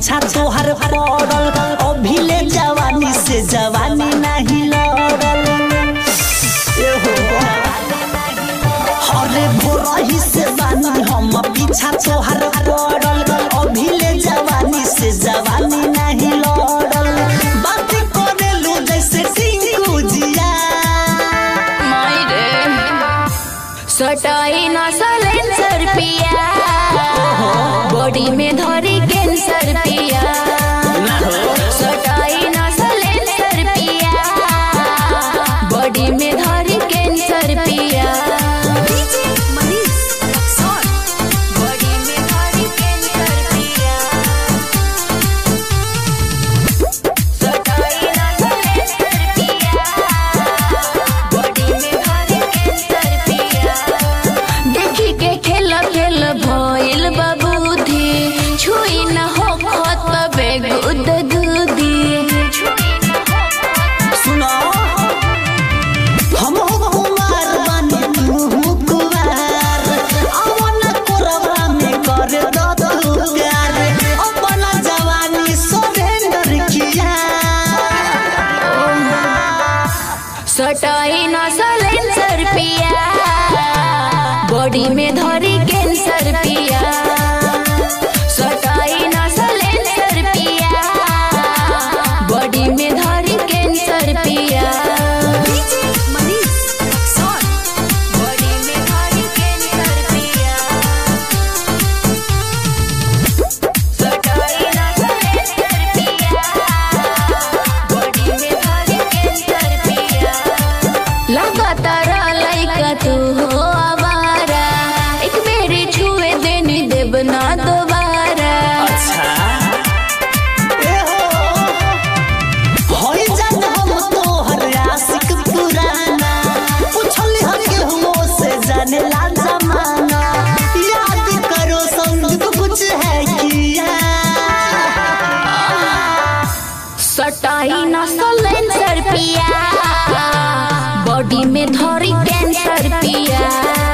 पीछा तोहर पड़ल अभी ले जवानी से जवानी नहीं लड़ल एहो हरे भोरही से बानी हम पीछा तोहर पड़ल अभी ले जवानी से जवानी नहीं लड़ल बात करेलू जैसे टिंकू जिया सटाई न सलेंसर पिया बॉडी में धरी कैंसर पिया सटाई न सलेंसर पिया बॉडी में धरी कैंसर पिया बॉडी में धरी कैंसर पिया सटाई न सलेंसर पिया बॉडी में धरी कैंसर पिया देखी के खेल खेल भइल बाबूधी छुई न हो खत बेगुद दूधी सुनो हम हो कुमार बानी तू हो कुमार अवन कोरबा में कर दो तू प्यार अपना जवानी सरेंडर किया सटाई न सलेंसर पिया बॉडी में धरी कैंसर पिया सटाई न सलेंसर पिया बॉडी में धरी कैंसर पिया बॉडी में धरी कैंसर पिया सटाई न सलेंसर पिया बॉडी में धरी कैंसर पिया लगातार लइका तू हो आवारा एक बेरी छुए देनी देब ना दोबारा अच्छा ए हो होई जान हम तोहर आशिक पुराना पूछली हम के हमो से जाने ला जमाना याद करो संग कुछ है किया सटाई न सलेंसर पिया बॉडी में धरी कैंसर पिया